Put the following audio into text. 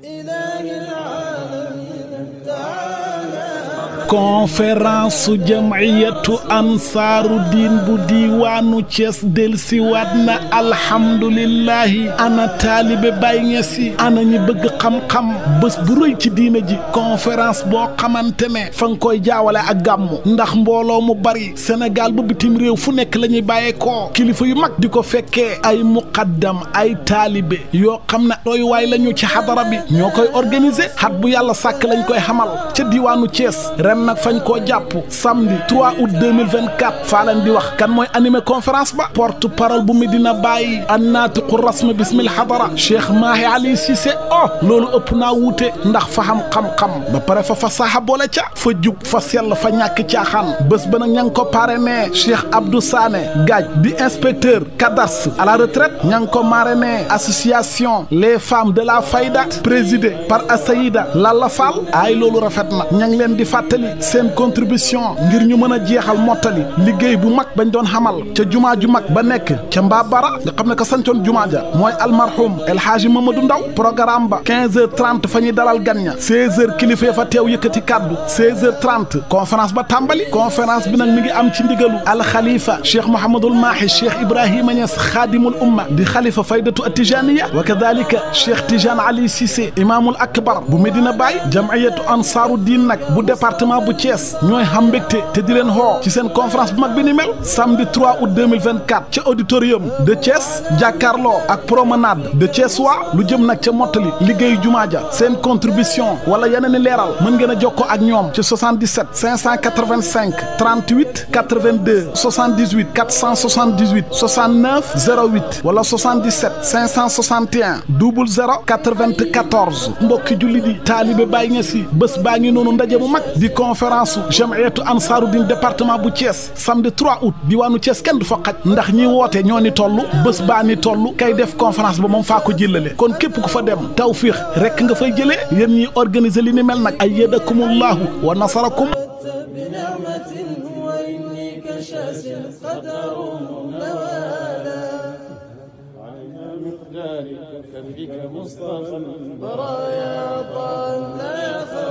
conférence su jamiyatu ansaaru diin bu diiwaanu Cees delsiwaat na alhamdulillahi ana taalibe Baay Ñas yi ana ñi bëgg xam-xam bés bu rëy ci diina ji conférence boo xamante ne fa nga koy jaawale ak gàmmu ndax mbooloo mu bari Sénégal ba bitim réew fu nekk la ñuy bàyyeekoo kilifa yu mag di ko fekkee ay muqaddam ay taalibe yoo xam ne doy waay la ñu ci xadara bi ñoo koy organiser xat bu yàlla sàkk lañ koy xamal ca diiwaanu Cees ren nag fañ koo jàpp samedi 3 août 2024 faa leen di wax kan mooy animé conférence ba porte parole bu Medina Baye annaatiqu rasmi bismil hadara Cheikh Mahi Ali Cissé oh loolu ëpp naa wuute ndax fa xam xam-xam ba pare fa fa saxa boole ca fa jub fa sell fa ñàkk caaxaan bés ba nag ña ngi ko parrainé Cheikh Abdou Sané Gaaj di inspecteur cadastre à la retraite ña ngi ko marrainé association les femmes de la Fayda présidée par Asayida Lalla Fall ay loolu rafet na ña ngi leen di fàttali seen contribution ngir ñu mën a jeexal mottali liggéey bu mag bañ doon xamal ca jumaa ju mag ba nekk ca Mbabara nga xam ne ko sancoon jumaa ja mooy almarhum El Hadji Mamadou Ndaw programme ba 15 heures 30 fa ñuy dalal gan ña 16 heures kilifa fa teew yëkkati kàddu 16 heures 30 conférence ba tàmbali conférence bi nag mi ngi am ci ndigalu alxalifa cheikh Mouhamadul Mahi cheikh Ibrahima Niass xaadimul umma di xalifa faydatu atijaniya wa kadalika cheikh Tijane Ali Cissé imaamul akbar bu Medina Baye jamiyatu ansaaru diin nag bu département bu Thiès ñooy xam mbégte te di leen xoo ci seen conférence bu mag bi ni mel samedi 3 août 2024 ca auditorium de Thiès jàkkaarloo ak promenade de Thiès waa lu jëm nag ca mottali liggéeyu jumaa ja seen contribution wala yeneen i leeral mën ngeen a jokkoo ak ñoom ci 77 585 38 82 78 478 69 08 wala 77 561 00 94 mbokki julli di taalibe Baay Ñas yi bés baa ngi noonu ndaje mu mag di conférence su jamiyatu ansaaru din département bu Thiès samedi 3 août diwaanu Thiès kenn du fa xaj ndax ñi woote ñoo ni toll bés baa ni toll kay def conférence ba moom faa ko jëlale kon képp ku fa dem tawfiix rekk nga fay jëlee yéen ñi organiser li ni mel nag ay yadakumullahu wa nasarakum بنعمة وإني كشاس قدر نوالا على مقدارك كفك مصطفى برايا ضال لا يخاف